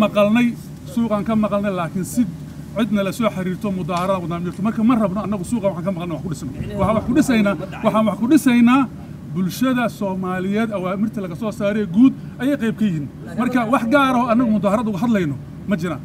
maqalnay suuqaan ka maqalnay laakiin si cidna la soo xiriirto mudaharada wadaan jirto marka ma rabno annagu suuqa waxaan ka maqalnay wax ku dhisno waxaan wax ku dhisaynaa waxaan wax ku dhisaynaa bulshada soomaaliyeed awaamirta laga soo saaree guud ayay qayb ka yihiin marka wax gaar oo annagu mudaharad uga hadlayno ma jiraan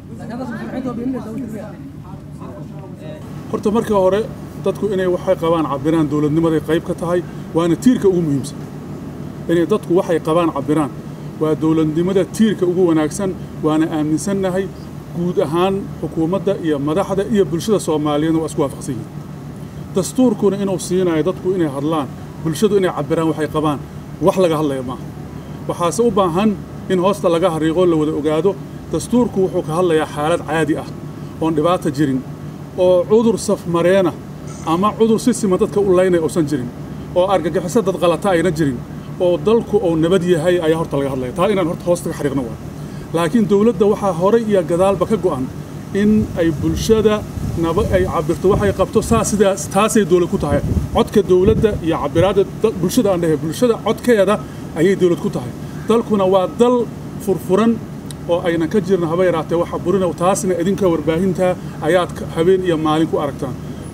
horta marka hore dadku inay waxay qabaan cabiraan dowladnimaday qayb ka tahay waana tiirka ugu muhiimsan inay dadku waxay qabaan cabiraan waa dowladnimada tiirka ugu wanaagsan waana aaminsannahay guud ahaan xukuumadda iyo madaxda iyo bulshada soomaaliyeedna waa isku waafaqsan yihiin dastuurkuna inuu siinayo dadku inay hadlaan bulshadu inay cabiraan waxay qabaan wax laga hadlaya maaha waxaase u baahan in hoosta laga hariiqo la wada ogaado dastuurku wuxuu ka hadlayaa xaalad caadi ah oon dhibaata jirin oo cudur safmareena ama cudur si siman dadka u laynaya uusan jirin oo argagixiso dad qalata ayna jirin oo dalku uu nabad yahay ayaa horta laga hadlaya taa inaan horta hoosta ka xariiqno waa laakiin dowladda waxaa horay iyo gadaalba ka go'an in ay bulshada naba ay cabirto waxay qabto saa sidaas taasay dowlad ku tahay codka dowladda iyo cabiraadda bulshada aan dhahay bulshada codkeeda ayay dowlad ku tahay dalkuna waa dal furfuran oo aynan ka jirna haba yaraatee waxa burina taasna idinka warbaahinta ayaad habeen iyo maalin ku aragtaan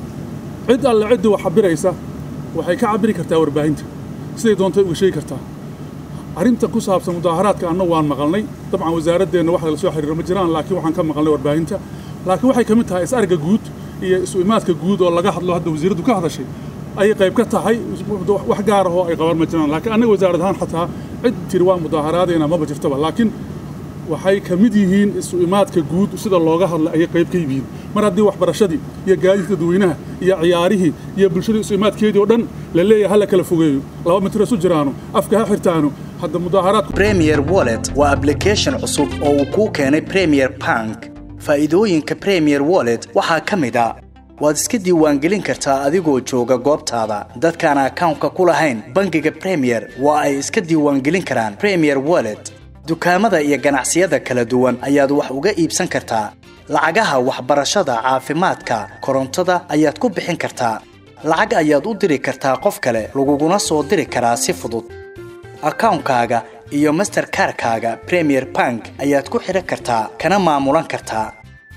cid alle ciddii wax cabiraysa waxay ka cabiri kartaa warbaahinta siday doontay uga sheegi kartaa arrinta ku saabsan mudaaharaadka annagu waan maqalnay dabcan wasaaraddeenna wax la soo xiriiro ma jiraan laakiin waxaan ka maqalnay warbaahinta laakiin waxay ka mid tahay is-arga guud iyo isu imaadka guud oo laga hadlo hadda wasiiraddu ka hadashay ayay qayb ka tahay wax gaar ahoo ay qabaan ma jiraan laakiin annaga wasaarad ahaan xataa cid tiri waa mudaaharaadayna maba jirtaba laakiin waxay ka mid yihiin isu imaadka guud sida looga hadla ayay qayb ka yihiin mar haddii waxbarashadii iyo gaadiidka dadweynaha iyo ciyaarihii iyo bulshadii isu imaadkeedii oo dhan la leeyahay hala kala fogeeyo laba mitir isu jiraano afka ha xirtaano hadda mudaaharaadku premier wallet waa application cusub oo uu kuu keenay premier bank faa'iidooyinka premier wallet waxaa ka mid a waad iska diiwaangelin kartaa adigoo jooga goobtaada dadkaan akawnka ku lahayn bangiga premier waa ay iska diiwaangelin karaan premier wallet dukaamada iyo ganacsiyada kala duwan ayaad wax uga iibsan kartaa lacagaha waxbarashada caafimaadka korontada ayaad ku bixin kartaa lacag ayaad u diri kartaa qof kale laguguna soo diri karaa si fudud akawnkaaga iyo masterkarkaaga premier bank ayaad ku xidhan kartaa kana maamulan kartaa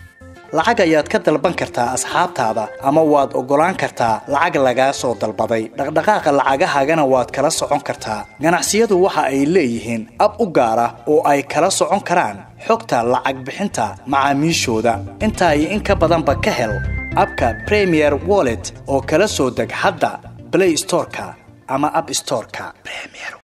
lacag ayaad ka dalban kartaa asxaabtaada ama waad oggolaan kartaa lacag lagaa soo dalbaday dhaqdhaqaaqa lacagahaagana waad kala socon kartaa ganacsiyadu waxa ay leeyihiin ab u gaar ah oo ay kala socon karaan xogta lacag bixinta macaamiishooda intaa iyo in ka badanba ka hel abka premier wallet oo kala soo deg hadda blay storeka ama ab storeka